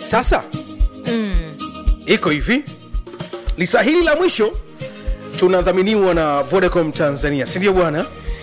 sasa iko hivi lisa hili la mwisho tunadhaminiwa na vodacom tanzania sindio bwana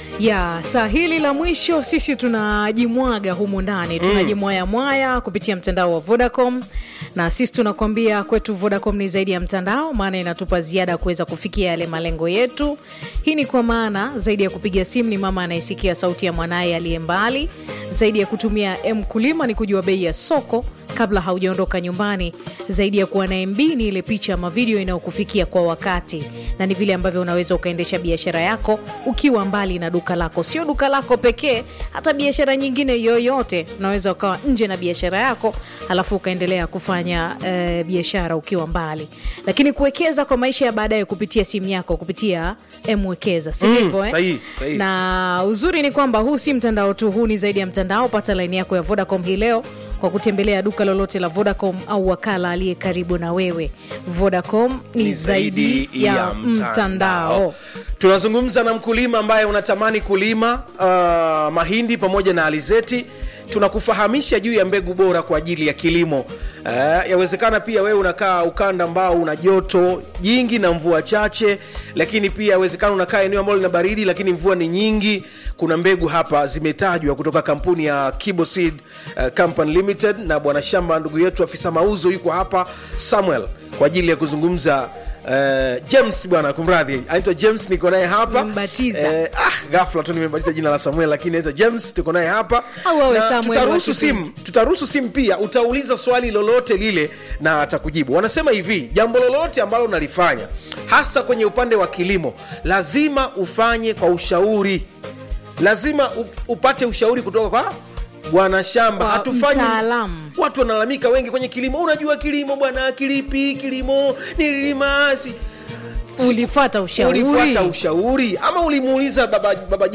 ya saa hili la mwisho sisi tunajimwaga humu ndani tunajimwaya mwaya kupitia mtandao wa vodacom na sisi tunakwambia kwetu vodacom ni zaidi ya mtandao maana inatupa ziada kuweza kufikia yale malengo yetu hii ni kwa maana zaidi ya kupiga simu ni mama anayesikia sauti ya mwanaye aliye mbali zaidi ya kutumia mkulima ni kujua bei ya soko kabla haujaondoka nyumbani zaidi ya kuwa na mb ni ile picha ama video inayokufikia kwa wakati na ni vile ambavyo unaweza ukaendesha biashara yako ukiwa mbali na duka lako sio duka lako pekee hata biashara nyingine yoyote unaweza ukawa nje na biashara yako alafu ukaendelea kufanya eh, biashara ukiwa mbali lakini kuwekeza kwa maisha ya baadaye kupitia simu yako kupitia mwekeza si Mm, ndivyo, eh? sahihi, sahihi. na uzuri ni kwamba huu si mtandao tu huu ni zaidi ya mtandao pata laini yako ya vodacom hii leo kwa kutembelea duka lolote la vodacom au wakala aliye karibu na wewe vodacom ni, zaidi ya, mtandao tunazungumza na mkulima ambaye unatamani kulima uh, mahindi pamoja na alizeti tunakufahamisha juu ya mbegu bora kwa ajili ya kilimo uh, yawezekana pia wewe unakaa ukanda ambao una joto jingi na mvua chache lakini pia yawezekana unakaa eneo ambalo lina baridi lakini mvua ni nyingi kuna mbegu hapa zimetajwa kutoka kampuni ya kiboseed uh, company limited na bwana shamba ndugu yetu afisa mauzo yuko hapa samuel kwa ajili ya kuzungumza Uh, james bwana kumradhi anaitwa james niko naye hapa Umembatiza. Eh, ah, ghafla tu nimebatiza jina la samuel lakini anaitwa james tuko naye hapa Au wewe Na Samuel tutaruhusu wa kipindi. simu tutaruhusu simu pia utauliza swali lolote lile na atakujibu wanasema hivi jambo lolote ambalo unalifanya hasa kwenye upande wa kilimo lazima ufanye kwa ushauri lazima u- upate ushauri kutoka kwa bwana shamba Kwa hatufanyi mtaalamu. watu wanalalamika wengi kwenye kilimo unajua kilimo bwana kilipi kilimo nililima si ulifata ushauri ulifuata ushauri ama ulimuuliza baba, baba